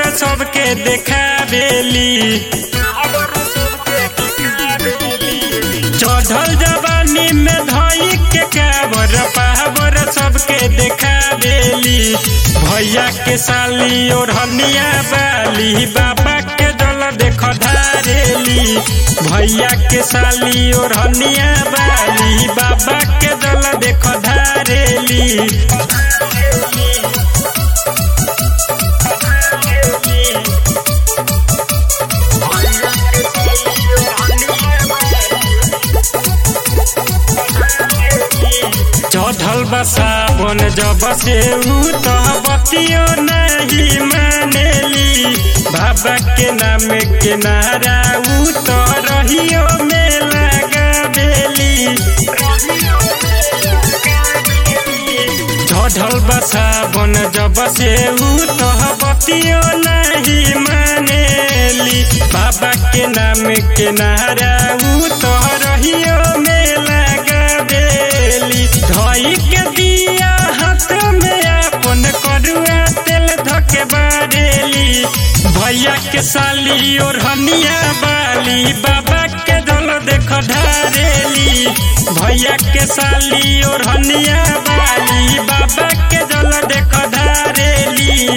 सबके देखावेली चढ़ल जवानी में धई के काबर पावर सबके देखावेली भैया के साली और हनिया बाली बाबा के जल देख धारेली भैया के साली और हनिया बाली बाबा के जल देख धारेली चढ़ल बा सावन जब से ऊ तो बतियो नहीं मानेली बाबा के नाम के नारा ऊ तो रहियो में लगा देली चढ़ल बा सावन जब से ऊ तो बतियो नहीं मानेली बाबा के नाम के नारा ऊ तो रहियो में लगा देली धई के दिया हाथ में अपन करुआ तेल धके बारेली भैया के साली और हनिया बाली बाबा के दल देख धारेली भैया के साली और हनिया बाली बाबा के दल देख धारेली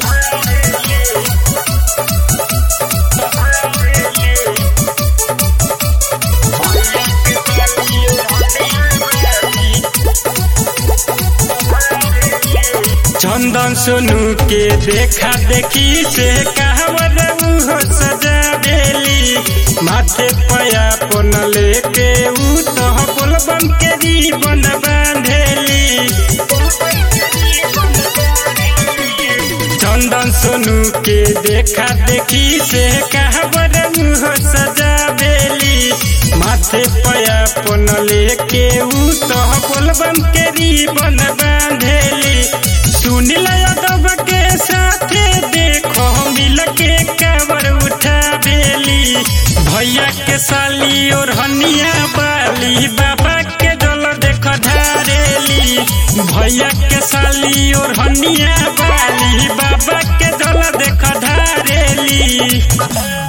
चंदन सोनू के देखा देखी से कहवर उहो सजा देली माथे पया पन लेके ऊ तो बोलबम के जीवन बांधेली चंदन सोनू के देखा देखी से कहवर उहो सजा देली माथे पया पन लेके ऊ तो बोलबम के जीवन बांधेली सुनील यादव के साथे देखो मिल के कावर उठा बेली भैया के साली और हनिया बाली बाबा के जल देख धारेली भैया के साली और हनिया बाली बाबा के जल देख धारेली